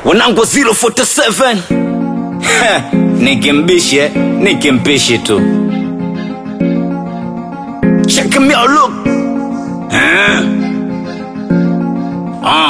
wanangu 047 Heh, nikimbishe nikimpishi tu check me out look Eh. Ah.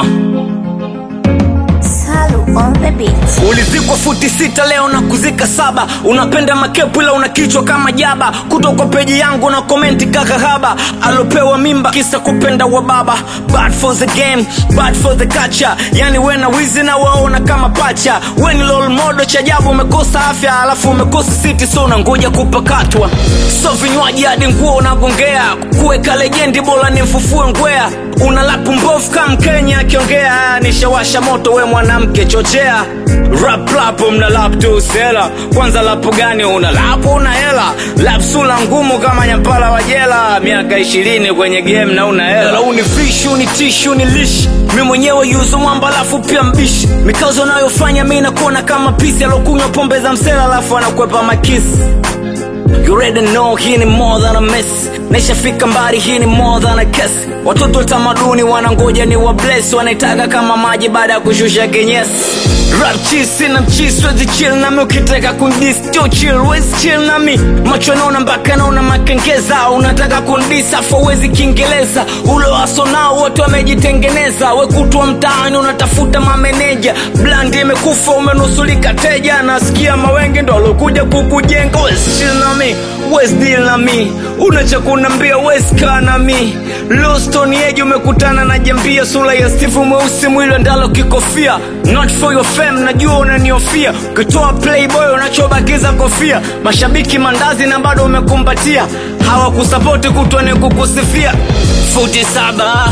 Salu on the beat. ulizikwa futi sita leo na kuzika saba unapenda makepu ila una kichwa kama jaba kuto kwa peji yangu na komenti kakahaba alopewa mimba kisa kupenda wa baba bad for the game bad for the culture yani we na wizi na waona kama pacha we ni lol modo cha ajabu umekosa afya alafu umekosa siti so unangoja kupakatwa so vinywaji hadi nguo unagongea kuweka lejendi bora nimfufue ngwea una lapu mbovu kama mkenya akiongea nishawasha moto we mwanamke chochea rap lapo mna lap tu sela kwanza lapu gani una lapu una hela lap sula ngumu kama nyampala wa jela miaka ishirini kwenye game na una hela unifishi unitishi unilishi mi mwenyewe yuzo mwamba alafu pia mbishi mikazo anayofanya mi nakuona kama pisi alokunywa pombe za msela alafu anakwepa makisi You already know hii ni more than a mess naishafika mbali hii ni more than a kiss watoto wa tamaduni wanangoja ni wa bless wanaitaka kama maji baada ya kushusha kenyesi rap cheese sina mchisi wezi chill nami ukitaka kundis jo chill wezi chill nami macho naona mpaka naona makengeza unataka kundis afu wezi kiingereza ulo waso nao wote wamejitengeneza wekutwa mtaani unatafuta mameneja blandi imekufa umenusulika teja nasikia mawenge ndo alokuja kukujenga wezi chill nami wezi deal nami unacha kunambia wezi kaa nami lostoni eji umekutana na jambia sura ya stifu mweusi mwili ndalo kikofia not for your fame najua unaniofia ukitoa playboy unachobakiza kofia mashabiki mandazi na bado umekumbatia hawakusapoti kutwa ni kukusifia futi saba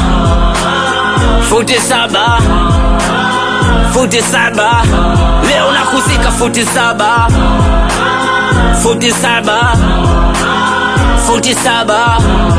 futi saba futi saba leo nakuzika futi saba futi saba futi saba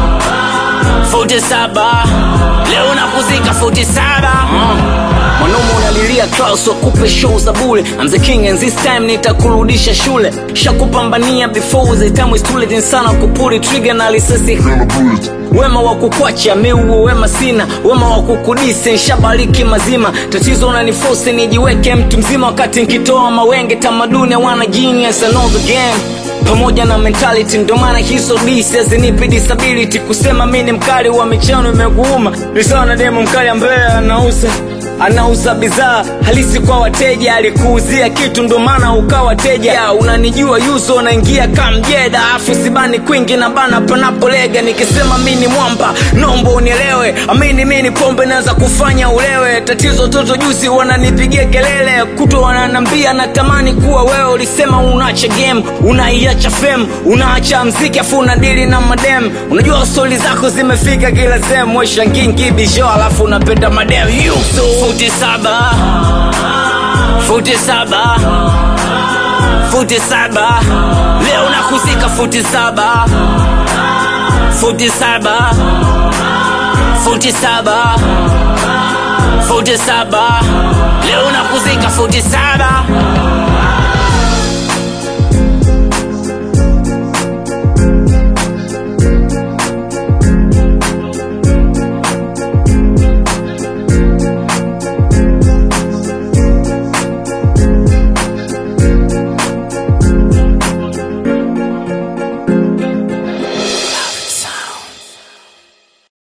futi saba leo nakuzika futi saba mwanaume unalilia Klaus wakupe show za bule I'm the king and this time nitakurudisha shule shakupambania before the time is too late sana kupuri trigger na lisasi wema wa kukwacha miuo wema sina wema wa kukudisi nshabariki mazima tatizo unanifosi nijiweke mtu mzima wakati nkitoa mawenge tamaduni wana genius I know the game pamoja na mentality ndo maana hizo disi hazinipi disability kusema mi ni mkali wa michano imekuuma ni sawa na demo mkali ambaye anauza anauza bidhaa halisi kwa wateja alikuuzia kitu ndo maana ukawa teja ya, unanijua yuzo unaingia kamjeda afu sibani kwingi na bana panapolega nikisema mi ni mwamba nombo unielewe amini mi ni pombe naweza kufanya ulewe tatizo toto juzi wananipigia kelele kuto wananambia natamani kuwa wewe ulisema unaacha game unaiacha fem unaacha mziki afu unadili na madem unajua stori zako zimefika kila sehemu weshanginkibisho alafu unapenda madem yuso futi saba futi saba futi saba leo nakuzika futi saba futi saba futi saba futi saba leo nakuzika futi saba